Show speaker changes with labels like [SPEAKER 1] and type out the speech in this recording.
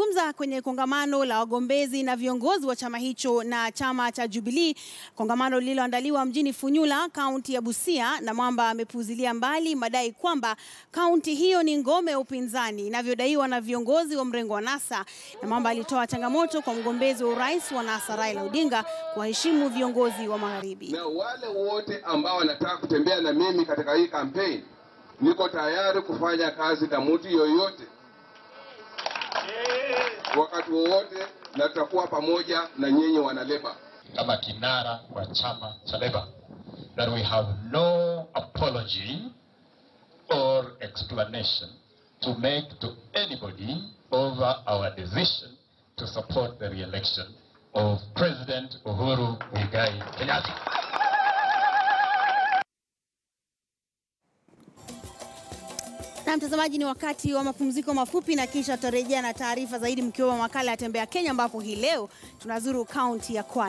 [SPEAKER 1] Akizungumza kwenye kongamano la wagombezi na viongozi wa chama hicho na chama cha Jubilee, kongamano lililoandaliwa mjini Funyula, kaunti ya Busia, na Mwamba amepuuzilia mbali madai kwamba kaunti hiyo ni ngome ya upinzani inavyodaiwa na viongozi wa mrengo wa NASA. Na Mwamba alitoa changamoto kwa mgombezi wa urais wa NASA Raila Odinga kuwaheshimu viongozi wa magharibi.
[SPEAKER 2] Na wale wote ambao wanataka kutembea na mimi katika hii kampeni, niko tayari kufanya kazi na mtu yoyote wakati wowote, na tutakuwa pamoja na nyinyi wanaleba.
[SPEAKER 3] kama kinara wa chama cha Leba that we have no apology or explanation to make to anybody over our decision to support the re-election of President Uhuru Muigai Kenyatta.
[SPEAKER 1] Na mtazamaji, ni wakati wa mapumziko mafupi, na kisha tutarejea na taarifa zaidi, mkiwemo makala ya Tembea Kenya, ambapo hii leo tunazuru kaunti ya Kwale.